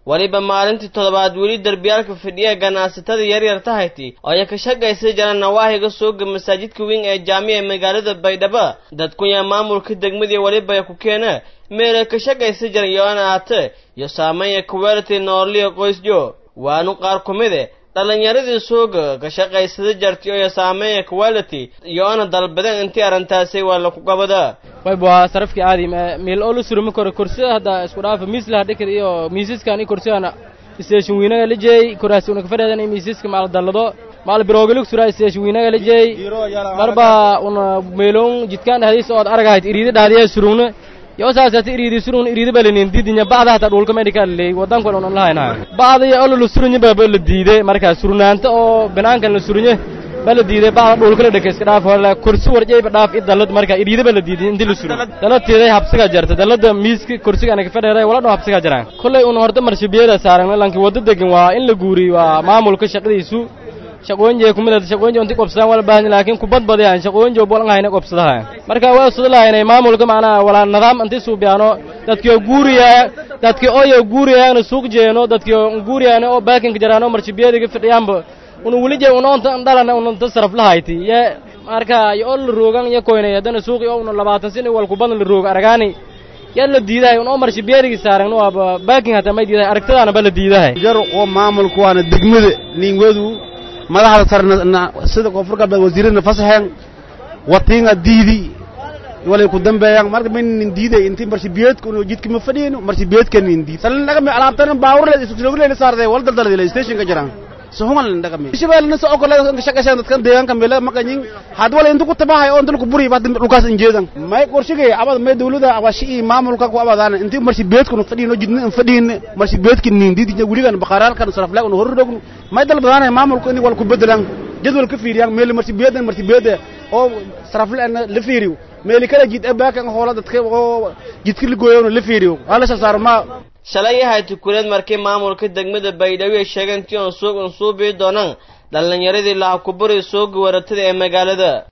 weliba maalintii toddobaad weli derbiyaalka fidhiya ganacsatada yaryar tahayti oo ay ka shaqaysa jiraan nawaahiga sooga masaajidka weyn ee jaamica magaalada baydhabo dadkunya maamulka degmadii weliba ku keena meelay ka shaqaysa jiran yoona aate iyo saameeya kuweelity nooliya qoysjo waanu qaar ku mide dhalinyaradii sooga ka shaqaysada jartay oo saameeya quality iyoona dalbadeen intii arrintaasi waa laku qabada wayb waa sarafkii caadi meel oo la surumi karo kursi hadda isku dhaafa miislaha dhikir iyo miisaskan i kursigan station wiinaga la jeey kuraasi una kafadheedan miisaska maal dallado maal biroogalig suraa station wiinaga la jeey marba una meelon jidkaan dhahdiis ood aragahayd iriida dhahdiya surugna yoo saasati iriidi surun iriidi balinin diidinya bacda hata dhulka medical leey wadankan unan lahayna bacda iyo olo la surunya baba la diiday markaa surnaanta oo banaankan la surunye ba la diiday bacda dhulka la dhakay iska dhaaf wala kursi warjayba dhaaf i dalad markaa iriidi ba la diiday intii la surun dalateeday habsiga jarta dalada miiska kursiga anaga fadheeray wala dho habsiga jaraan kollay un horta marshibiyada saaran lanki wadda degan waa in la guuriy waa maamulka shaqadiisu shaqooyinjee kumid shaqooyinje inti qobsadaan wala baahan laakiin kubad badayaan shaqooyinje bolan hayna qobsadaha marka waa sida lahaynay maamulka macnaha walaa nidaam inti suubiyaano dadkii oo guuriyaa dadkii ooyo guuriyaana suuq jeeno dadkii oo guuriyaana oo baakinka jaraano marshibiyadiga fidhiyaanba una weli jee una onta dhalana una ta saraf lahayti ye marka yo oo la roogan iyo koynay haddana suuqi oo una labaatan sin wal kubadan la rooga aragaani yaa la diidahay un oo marshibiyadigi saaran waaba baaking hataa may diidahay aragtadaana ba la diidahay jar oo maamulka waana degmada niingwedu madaxda sarna sida koonfur galbeed wasiirada fasaxeen watiinga diidi walay ku dambeeyaan marka maynin diiday intii marshibiyeedka unu jidka ma fadhiyeyno marshibiyeedka nin diid salin dhaqami alaabtana baawurle isugleyle saarday wal daldalada stationka jiraan suhungan dhaqami shabeelna soo kale ka shaqaysan dadkan deegaanka meel maqanyin had wala intu ku tabahay oo dulku buri baad dhulkaas injeedan may qorshigay abad may dawladda awashi maamulka ku abadaan intii marshibiyeedka unu fadhiyno jidna fadhiyin marshibiyeedka nin diid wiligan baqaraalkan saraflaag unu horrogno may dalbadaan maamulka in wal ku bedelan jadwal ka fiiriyaan meel marsibiyeedan marsibiyada oo saraflaan la fiiriyo meel kala jid abaakan hoola dadka oo jidka la gooyo la fiiriyo wala saaro ma shalay yahay tukuleed markii maamulka degmada baydhabo ay sheegeen tii on suuq un suubii doonaan dhalinyaradii laha kuburi sooga waratada ee magaalada